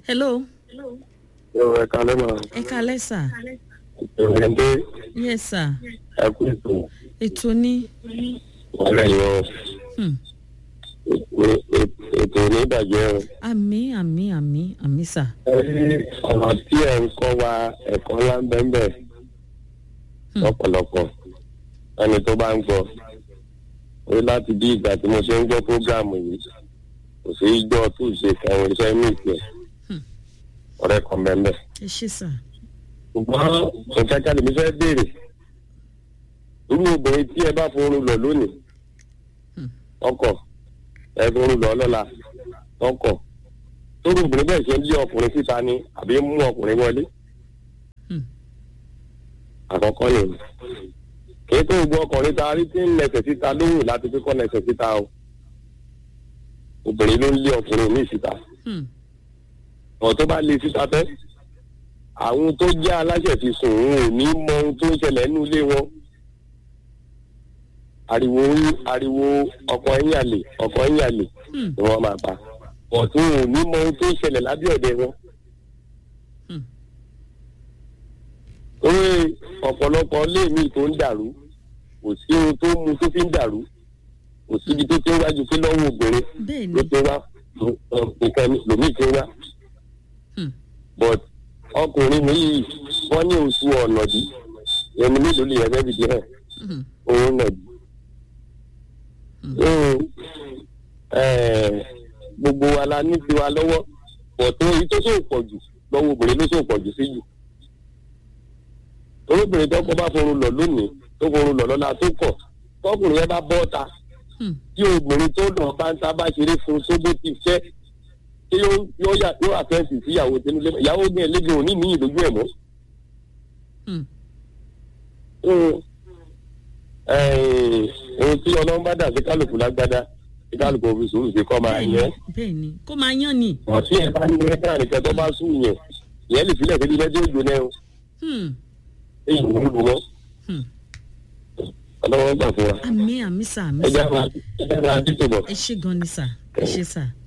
hello Yóò ẹ kalẹ́ mọ̀. ẹ kalẹ́ sà Ìròyìn dé yes sà ẹkú ètò ètò ní wọlé yọ hmm, ètò onídàjẹ́ o. àmì àmì àmì àmì sà Ẹ rí ọ̀rọ̀ tí ẹ̀ ń kọ́ wa ẹ̀kọ́ ńlá ń bẹ́ẹ̀ bẹ́ẹ̀ Hmm. lọ́pọ̀lọpọ̀ ẹni tó bá ń gbọ́ ó láti bí ìgbà tí mo ṣe ń gbọ́ prógráàmù yìí kò sí ijọ́ tó ṣe kẹrin iṣẹ́ ní ìpẹ́ Hmm. ọ̀rẹ́ kan bẹ́ẹ̀ bẹ́ẹ̀. ẹ ṣe sà ṣùgbọ́n nǹkan kan lèmi fẹ́ béèrè irú obìnrin tí ẹ bá forun lọ lónìí Hmm. ọkọ ẹ forun lọ lọ́la ọkọ tóru obìnrin bẹ́ẹ̀ ṣe ń lé ọkùnrin síta ni àbí ń mú ọkùnrin wọlé Hmm. àkọ́kọ́ ni kì í tó gbọ́ ọkùnrin ta rí tí ń nẹsẹ̀ síta lóhùn láti fi kọ́ nẹsẹ̀ síta o obìnrin ló ń lé ọkùnrin ní síta Hmm, ọ̀ tó bá lé síta fẹ́ àwọn tó jẹ́ aláṣẹ fi sùn òun ò ní mọ ohun tó ń ṣẹlẹ̀ nínú ilé wọn ariwo ariwo ọkọ ẹ̀yìn àlè ọkọ ẹ̀yìn àlè hmm, ni wọ́n máa pa ọ̀tún ò ní mọ ohun tó ń ṣẹlẹ̀ lábẹ́ ọ̀dẹ wọn. hmm, orí ọ̀pọ̀lọpọ̀ léèmí tó ń dàrú kò sí ohun tó mú tó fi ń dàrú kò síbi tó ti ń wájú pé lọ́wọ́ obìnrin bẹ́ẹ̀ ló ni ti wá nǹkan lòmíì ti wá hmm, but ọkùnrin mi yìí wọ́n ní oṣù ọ̀nà bí ẹni mélòó lè yẹ fẹ́ fìdí hàn hmm, òun náà bí. Hmm. so eh, gbogbo wa la ní tiwa lọ́wọ́ pọ̀ tó èyí tó sóò pọ̀ jù lọ́wọ́ obìnrin ló sóò pọ̀ jù sí jù. olóbìnrin tó kọ́ bá forun lọ lónìí tó forun lọ lọ́la tó kọ̀ tọkùnrin yẹn bá bọ́ ta hmm, tí obìnrin tó lọ bá ń ta bá ṣeré fún tó bó ti fẹ́ tí yóò yóò yà yóò àfẹ́ǹsì sí ìyàwó tẹnu lé ìyàwó ní ẹlẹ́gbẹ̀ẹ́ òní ní ìlójú ẹ̀ mọ́. hmm, ohun ohun tí ọlọ́run bá dà sí kálukú lágbádá sí kálukú òfin sùúrù sí kọ́ máa bẹ́ẹ̀ ni yẹ. bẹ́ẹ̀ ni kó máa yán ni ọ̀sí ẹ̀ bá ní ẹ̀ka nìkan tó bá sùn yẹn ìyẹn lè filẹ̀ sí ilé tí ó jóná ẹ̀ Hmm, èyí ń lù wọ́n hmm, ọlọ́run gbà fún wa. àmì àmì sà àmì ẹ sà jẹ́ máa ẹ jẹ́ máa títò bọ̀. ẹ ṣe gan ni sà ẹ ṣe sà.